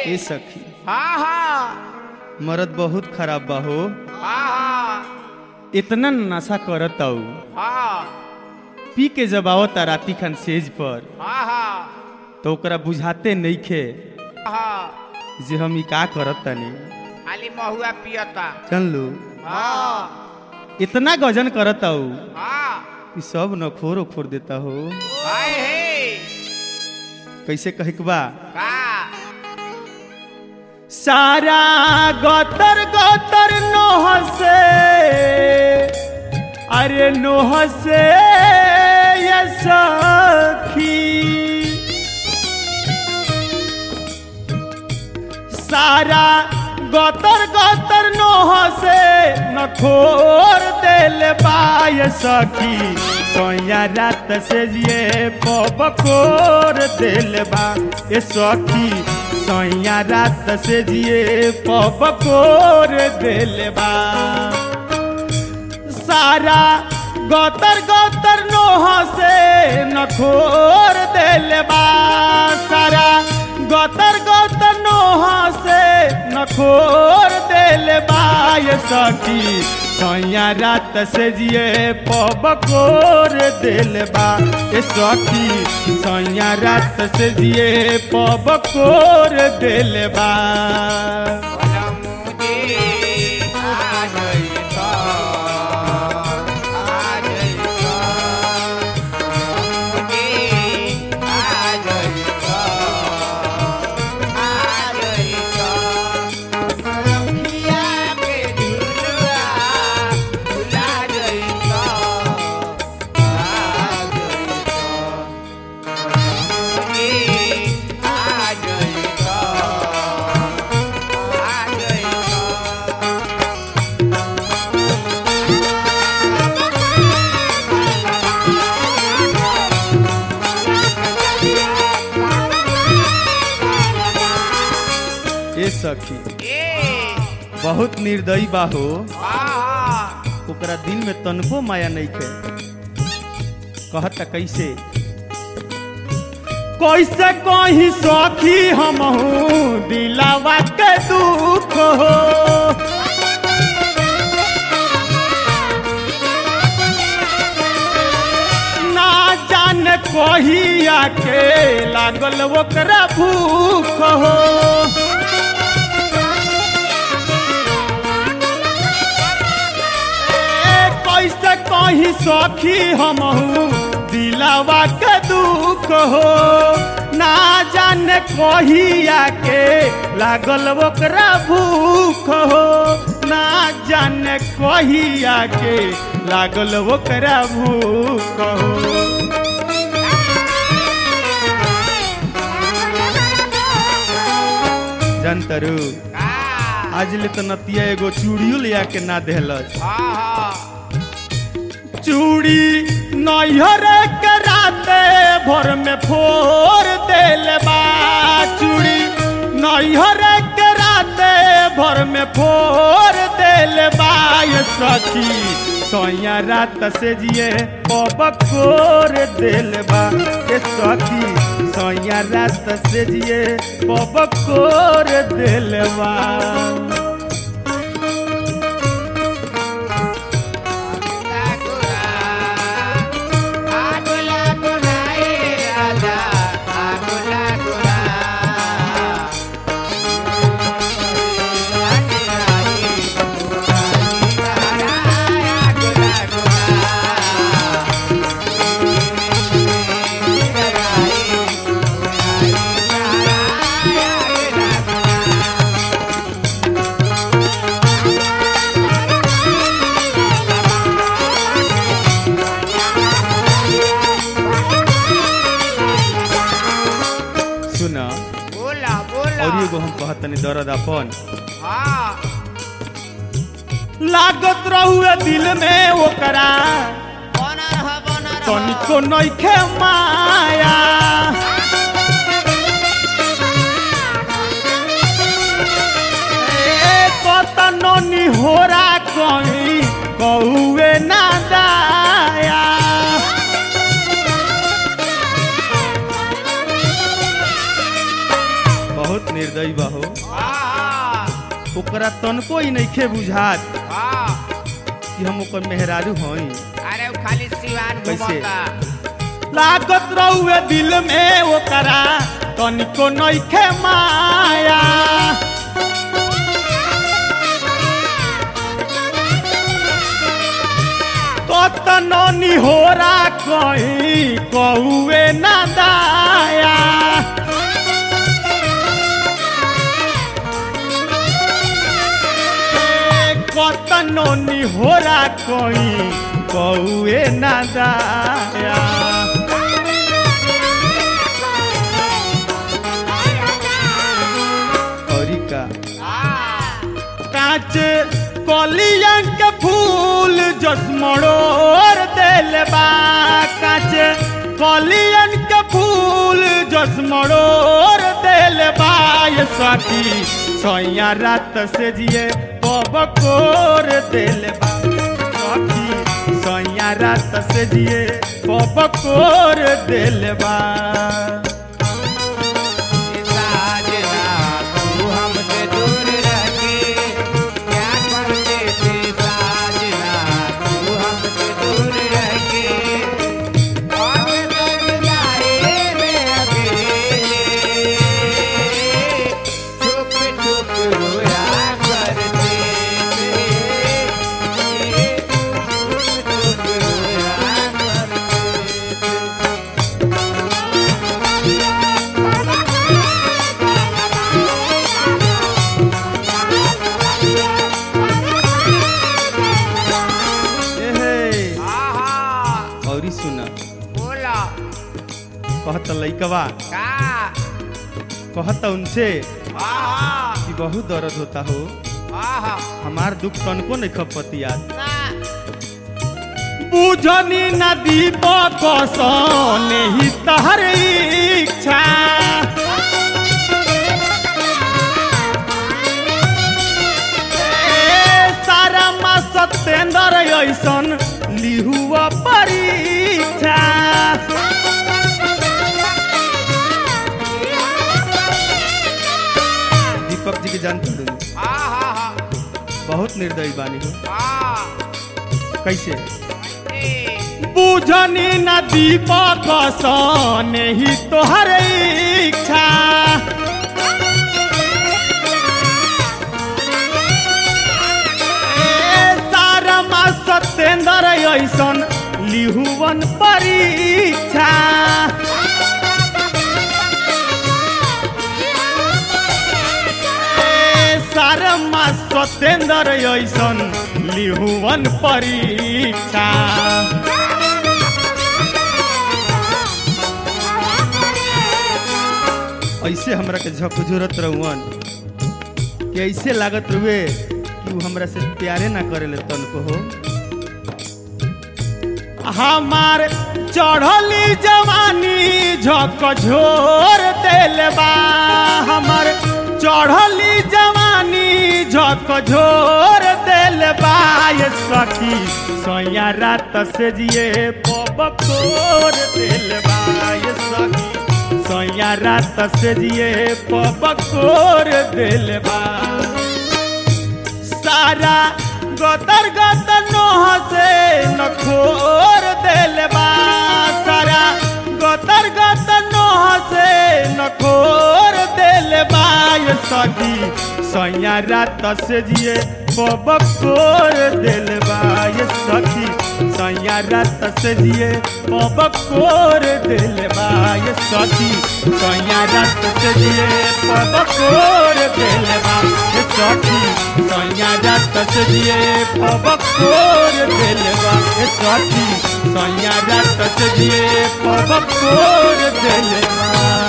ए सखी हाँ हाँ मरद बहुत खराब बा हो हाँ हाँ इतना नशा करत आऊ हाँ पी के जब आवता राती खान सेज पर हाँ हाँ तो ओकरा बुझाते नइखे हाँ जे हम ई का करत तनी खाली महुआ पियता चल लो हाँ इतना गजन करत आऊ हाँ कि सब नखोर ओखोर देता हो हाय हे कैसे कहे के बा का सारा गोतर गोतर नोह से अरे नोह से ये सखी सारा गोतर गोतर नोह से नखोर दिल बाय सखी सोया रात से ये पबकोर दिल बा ए सखी सोया रात से जिए पबकोर दिल बा सारा गोतर गोतर नोह से नखोर दिल बा सारा गोतर गोतर नोह से नखोर दिल बा ये सखी सैया रात से जिए पबकोर दिल बा ए सखी सैया रात से जिए पबकोर दिल बा बोला मुझे आ गई तो आ गई तो मुझे आ गई तो आ गई तो रखिया के झुलुआ झुला गई तो आ गई तो मुझे आ गई तो आ गई तो ए सखी ए बहुत निर्दयी बा हो आहा ओकरा दिल में तनको माया नहीं खे कहता कैसे कैसे कही सखी हम दिलावा के दुख हो ना जाने कहिया के लागल ओकरा भूख हो ए, कैसे कही सखी हमहू दिलावा के दुख हो ना जाने कहिया के लागल ओकरा भूख हो ना जाने कहिया के लागल ओकरा भूख हो जनतरू का आज ले तो नतिया एगो चूड़ियो लिया के ना देहलस आहा चूड़ी नैहर के राते भर में फोर देल बा चूड़ी नैहर के राते भर में फोर देल बा ये सखी सोया रात से जिए पबकोर देल बा ये सखी सोया रात से जिए पबकोर देल बा गुला गुला आ गुला गुला ए राजा आ गुला गुला सुना बोला बोला और एगो हम कहत तनी दर्द अपन हाँ लागत रहुए दिल में ओकरा बना रहा बना रहा तनिको नइखे माया ए कतनो निहोरा कहीं कौए ना दाया बहुत निर्दयी बा हो हाँ ओकरा तनको ही नइखे बुझात हाँ कि हम ओकर मेहरारू हई अरे वो खाली सिवान कैसे? घुमता लागत रहुए दिल में ओकरा तनिको नइखे माया कतनो निहोरा कहीं कौए ना दाया कतनो निहोरा कहीं कौए ना दाया औरी का हाँ कांच कलियन के फूल जस मड़ोर देल बा कांच कलियन के फूल जस मड़ोर देल बा ये सखी सैया रात से जिए पबकोर देल बा सखी सैया रात से जिए पबकोर देल बा साजना तू हमसे दूर रह के क्या करते थे साजना तू हमसे दूर रह के और तर जाए रे अकेले छुप छुप रोया करते थे छुप छुप रोया करते थे एहे आहा औरी सुना बोला कहत लइकवा का कहत उनसे आहा कि बहुत दर्द होता हो आहा हमार दुख तनको नहीं खपतिया ना बुझनी नदी बकसने ही तहर इच्छा ए, सारा मा सत्येंद्र ऐसन लिहुआ परीक्षा दीपक जी के जानते हो आहा बहुत निर्दयी बानी हो आ कैसे ए बुझनी न दीपक सने ही तोहर इच्छा ए, सारमा सत्येंद्र ऐसन लिहुवन परीक्षा ए, सारमा सत्येंद्र ऐसन लिहुवन परीक्षा ऐसे हमरा के झकझोरत रहुअन कि ऐसे लागत रुए कि वो हमरा से प्यारे ना करेले तनको हो हमार चढ़ली जवानी झकझोर देल बा हमार चढ़ली जवानी झकझोर देल बा ये सखी सैया रात से जिए पबकोर देल बा ये सखी सैया रात से जिए पबकोर देल बा सारा गतर गतर नोह से नखोर देल बा सारा गतर गतर नोह से नखोर देल बा ये सखी सैया रात से जिए पबकोर देल बा ये सखी सैया रात से जिए पबकोर देल बा ये सखी सैया रात से जिए पबकोर देल बा ये सखी सैया रात से जिए पबकोर देल बा ये सखी सैया रात से जिए पबकोर देल बा